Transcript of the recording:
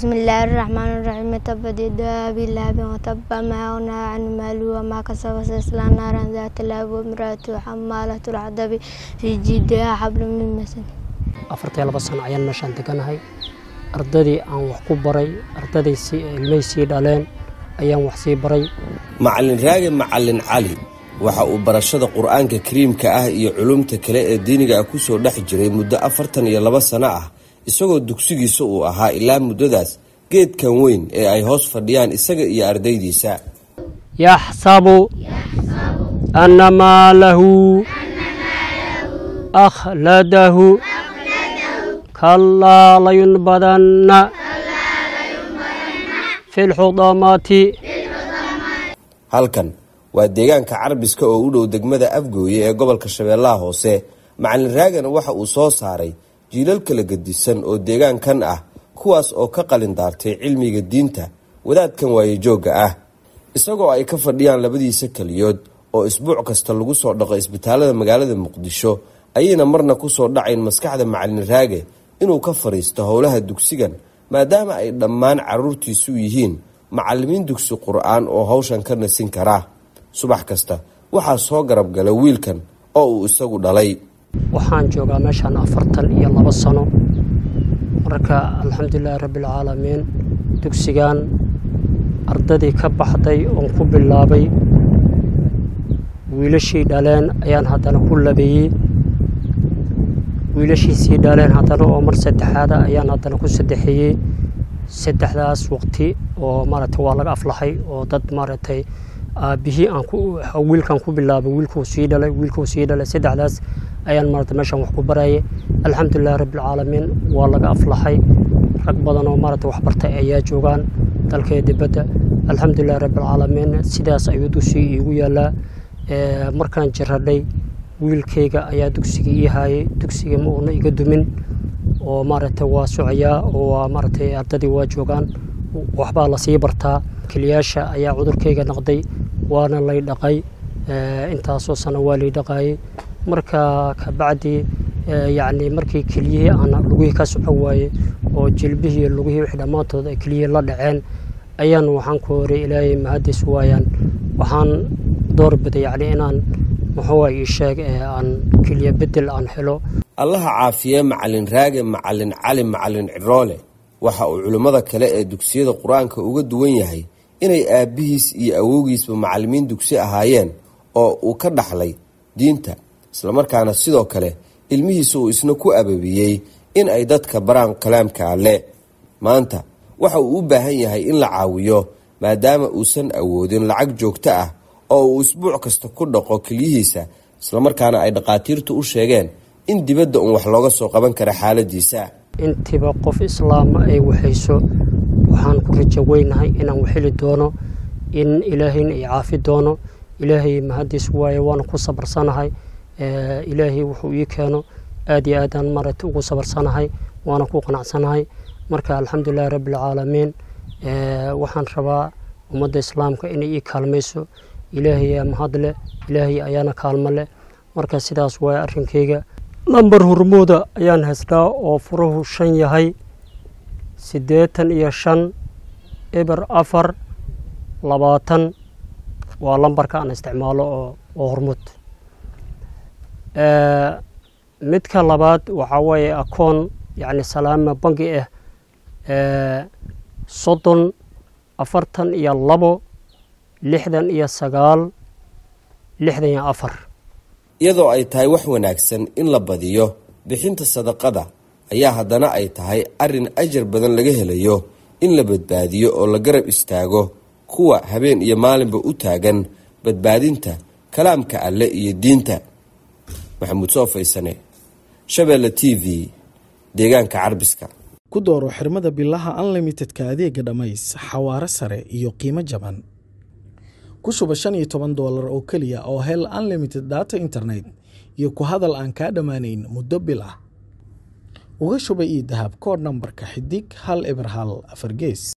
بسم الله الرحمن الرحيم تبت يدا أبي لهب وتب ما أغنى عن ماله وما كسب سيصلى نارا ذات لهب وامرأته حمالة الحطب في جيدها حبل من مسد afartii laba sano ayaan meeshaan deganahay ardadii aan wax ku baray ardaday si ilmay sii dhaleen ayaan wax sii baray macalin raage macalin cali waxa uu barashada qur-aanka kariimka ah iyo culumta kale ee diiniga ah kusoo dhex jiray muddo afartan iyo laba sano ah isagoo dugsigiisa uu ahaa ilaa muddadaas geedkan weyn ee ay hoos fadhiyaan isaga iyo ardaydiisa yaxsabu anna maalahu akhladahu kallaa layunbadanna fi lxudamati halkan waa deegaanka carbiska oo u dhow degmada afgooye ee gobolka shabeellaha hoose macalin raagana waxa uu soo saaray jiilal kala gedisan oo deegaankan ah kuwaas oo ka qalin daartay cilmiga diinta wadaadkan waayejoogga ah isagoo ay ka fadhiyaan labadiisa keliyood oo isbuuc kasta lagu soo dhaqo isbitaalada magaalada muqdisho ayayna marna kusoo dhacayn maskaxda macalin raage inuu ka fadhiisto howlaha dugsigan maadaama ay dhammaan caruurtiisu yihiin macalimiin dugsi qur-aan oo hawshan ka nasin kara subax kasta waxaa soo garab gala wiilkan oo uu isagu dhalay waxaan joogaa meeshaan afartan iyo labo sano marka alxamdulilaahi rabbialcaalamiin dugsigan ardadii ka baxday oon ku bilaabay wiilashii dhaleen ayaan haddana ku labeeyey wiilashiisii dhaleen haddana oo mar saddexaada ayaan haddana ku saddexeeyey saddexdaas waqti oo maaragtay waa laga aflaxay oo dad maaragtay aabihii aan ku wiilkan ku bilaabay wiilkuu sii dhalay wiilkuu sii dhalay saddexdaas ayaan maaragtay meeshan wax ku barayay alxamdulilahi rabbilcaalamiin waa laga aflaxay rag badan oo maaragtay waxbartay ayaa joogaan dalkee dibadda alxamdulilahi rabbilcaalamiin sidaas ayuu dugsigii iigu yaalaa markaan jiradhay wiilkayga ayaa dugsiga ii haayay dugsiga ma uuna iga dumin oo maaragtay waa socoyaa oo waa maaragtay ardadii waa joogaan waxbaa lasii bartaa keliyaasha ayaa cudurkayga naqday waana lay dhaqay intaasoo sano waa lay dhaqaayey marka kabacdi yacni markii keliyihii aan lugihii ka socon waayey oo jilbihii lugihii wixii dhammaantood ay keliyihii la dhaceen ayaan waxaan ku horay ilaahay mahadis waayaan waxaan doorbiday yacni inaan muxuu ii sheeg aan keliya bedel aan helo allaha caafiye macalin raage macalin cali macalin ciroole waxa uu culimmada kale ee dugsiyada qur-aanka uga duwan yahay inay aabbihiis iyo awowgiisba macalimiin dugsi ahaayeen oo uu ka dhaxlay diinta islamarkaana sidoo kale ilmihiisa uu isna ku ababiyey in ay dadka baraan kalaamka alle maanta waxa uu u baahan yahay in la caawiyo maadaama uusan awoodin lacag joogto ah oo uu isbuuc kasta ku dhaqo kelyihiisa islamarkaana ay dhakhaatiirtu u sheegeen in dibadda uun wax looga soo qaban kara xaaladiisa intiiba qof islaama ay waxayso waxaan ku rajo weynahay inaan waxheli doono in ilaahayna ay caafi doono ilaahay mahadiis waaye waana ku sabarsanahay ilaahay wuxuu ii keeno aad iyo aadaan maaragtay ugu sabarsanahay waana ku qanacsanahay marka alxamdulilahi rabbialcaalamiin waxaan rabaa ummadda islaamka inay ii kaalmayso ilaahay yaa mahad leh ilaahay ayaana kaalmo leh marka sidaas waaya arrinkayga lambar hurmooda ayaan haystaa oo furuhu shan yahay siddeetan iyo shan eber afar labaatan waa lambarka aan isticmaalo oo oo hormuud midka labaad waxaa weeye akoon yacni salaama bangi ah soddon afartan iyo labo lixdan iyo sagaal lixdan iyo afar iyadoo ay tahay wax wanaagsan in la badiyo bixinta sadaqada ayaa haddana ay tahay arrin ajar badan laga helayo in la badbaadiyo oo la garab istaago kuwa habeen iyo maalinba u taagan badbaadinta kalaamka alle iyo diinta maxamuud soo faysane shabeelle t v deegaanka carbiska ku dooro xirmada bilaha unlimitedka adeega dhammays xawaaro sare iyo qiimo jaban ku shuba shan iyo toban doolar oo keliya oo hel unlimited data internet iyo ku hadal aan kaa dhammaanayn muddo bil ah uga shuba io dahab kood nambarka xidig hal eber hal afar gees